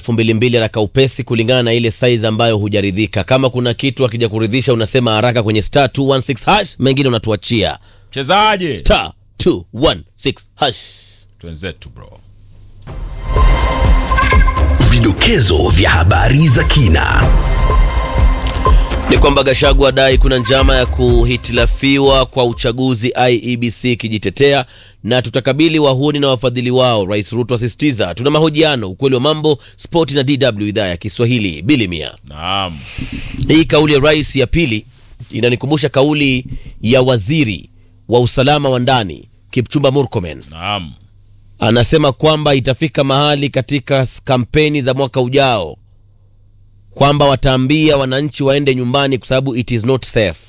elfu mbili mbili haraka upesi kulingana na ile size ambayo hujaridhika. Kama kuna kitu akija kuridhisha unasema haraka kwenye star 216 hash, mengine unatuachia chezaje star 216 hash. twenzetu bro Vidokezo vya habari za kina. Ni kwamba Gashagu adai kuna njama ya kuhitilafiwa kwa uchaguzi, IEBC ikijitetea na tutakabili wahuni na wafadhili wao. Rais Ruto asisitiza. Tuna mahojiano, ukweli wa mambo, spoti na DW idhaa ya Kiswahili. Bilimia, naam hii kauli ya rais ya pili inanikumbusha kauli ya waziri wa usalama wa ndani Kipchumba Murkomen. naam Anasema kwamba itafika mahali katika s- kampeni za mwaka ujao kwamba wataambia wananchi waende nyumbani kwa sababu it is not safe.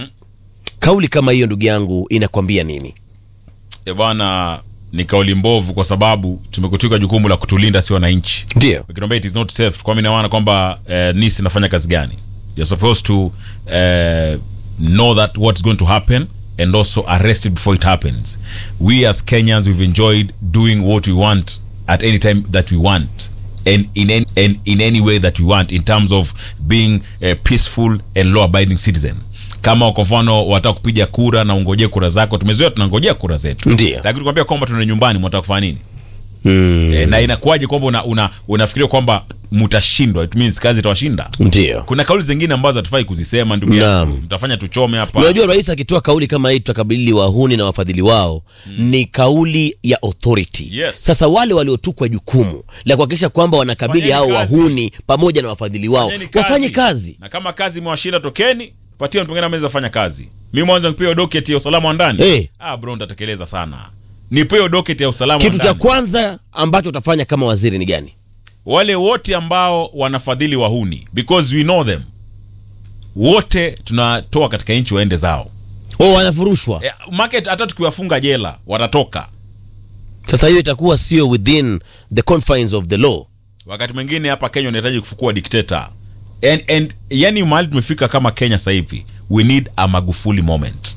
Kauli kama hiyo ndugu yangu inakwambia nini? e bwana ni kauli mbovu kwa sababu tumekutuka jukumu la kutulinda si wananchi Ndio ukiniambia it is not safe kwa mimi naona kwamba eh, nis inafanya kazi gani you're supposed to eh, know that what's going to happen and also arrest it before it happens we as kenyans we've enjoyed doing what we want at any time that we want and in any, and in any way that we want in terms of being a peaceful and law abiding citizen kama kwa mfano wataka kupiga kura na ungojee kura zako tumezoea tunangojea kura zetu Ndio. lakini kuambia kwamba tuna nyumbani mwataka kufanya nini mm, e, na inakuwaje kwamba una, una, unafikiria kwamba mtashindwa it means kazi itawashinda ndio. kuna kauli zingine ambazo hatufai kuzisema ndugu Naam. yangu mtafanya tuchome hapa Unajua, rais akitoa kauli kama hii, tutakabili wahuni na wafadhili wao, ni kauli ya authority. Yes. Sasa wale waliotukwa jukumu la kuhakikisha kwamba wanakabili Fanyeni hao kazi. wahuni pamoja na wafadhili wao Fanyeni wafanye kazi. na kama kazi imewashinda tokeni patia mtu mwingine ameweza fanya kazi mi mwanza nipewe docket ya usalama wa ndani Eh. ah bro nitatekeleza sana nipewe docket ya usalama wa Kitu cha ndani kwanza ambacho utafanya kama waziri ni gani? wale wote ambao wanafadhili wahuni because we know them wote tunatoa katika nchi waende zao Oh, wanafurushwa. eh, market hata tukiwafunga jela watatoka Sasa hiyo itakuwa sio within the confines of the law. wakati mwingine hapa kenya unahitaji kufukua dikteta and, and yani mahali tumefika kama kenya sasa hivi we need a magufuli moment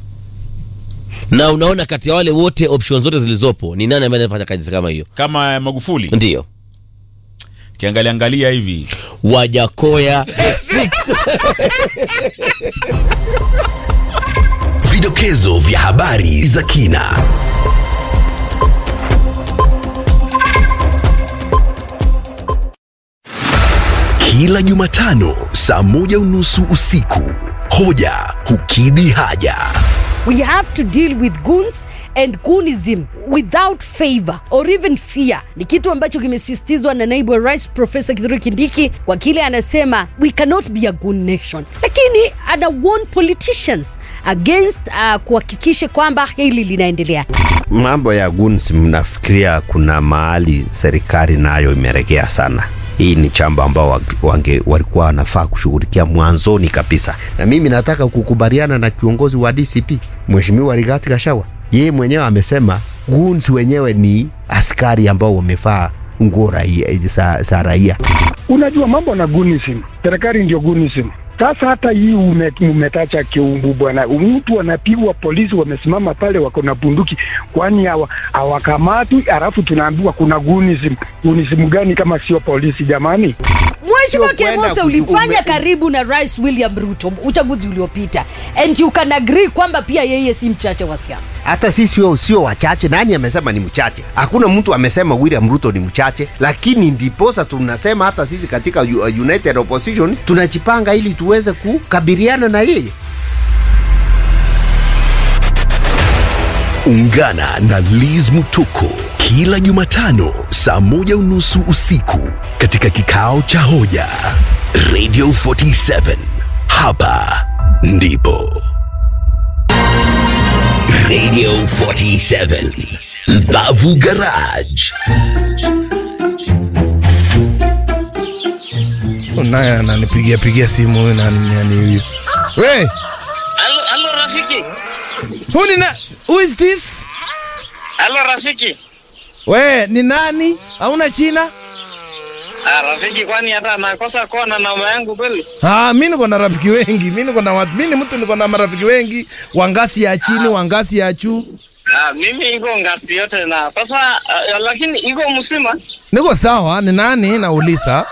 Na unaona kati ya wale wote option zote zilizopo ni nani ambaye anafanya kazi kama hiyo? kama magufuli Ndio. kiangalia angalia hivi Wajakoya Vidokezo vya habari za kina. Kila Jumatano saa moja unusu usiku, hoja hukidhi haja. We have to deal with goons and goonism without favor or even fear. Ni kitu ambacho kimesisitizwa na naibu wa rais Profesa Kithure Kindiki kwa kile anasema we cannot be a goon nation, lakini ana warn politicians against uh, kuhakikisha kwamba hili linaendelea. Mambo ya guns, mnafikiria kuna mahali serikali nayo imeregea sana? Hii ni chamba ambao wa- wange walikuwa wanafaa kushughulikia mwanzoni kabisa, na mimi nataka kukubaliana na kiongozi wa DCP Mheshimiwa Rigathi Gachagua. Yeye mwenyewe amesema guns wenyewe ni askari ambao wamevaa nguo raia, za, za raia. Unajua mambo na gunism, serikali ndio gunism. Sasa hata hii ume- umetacha kiumbu bwana, mtu anapigwa, polisi wamesimama pale, wako na bunduki, kwani hawa- hawakamatwi? Alafu tunaambiwa kuna gunism. Gunism gani kama sio polisi jamani? Mheshimiwa Sio kwenda Kemose, kuchu- ulifanya ume- karibu na Rais William Ruto uchaguzi uliopita, and you can agree kwamba pia yeye si mchache wa siasa. hata sisi sio sio wachache. Nani amesema ni mchache? Hakuna mtu amesema William Ruto ni mchache, lakini ndiposa tunasema hata sisi katika U- United Opposition tunajipanga ili tuweze kukabiliana na yeye. Ungana na Liz Mutoko kila Jumatano saa moja unusu usiku katika kikao cha hoja Radio 47. Hapa ndipo Radio 47 Mbavu Garage. naye ananipigia pigia simu huyu nani nani huyu we Halo, halo rafiki. who ni na who is this Halo rafiki. we ni nani hauna china Ah, rafiki kwani hata nakosa kuwa na namba yangu kweli? Ah, mi niko na rafiki wengi mi niko na watu mi ni mtu niko na marafiki wengi wa ngasi ya chini wa ngasi ya juu Ah, mimi iko ngasi yote na sasa uh, lakini iko msima. niko sawa ni nani nauliza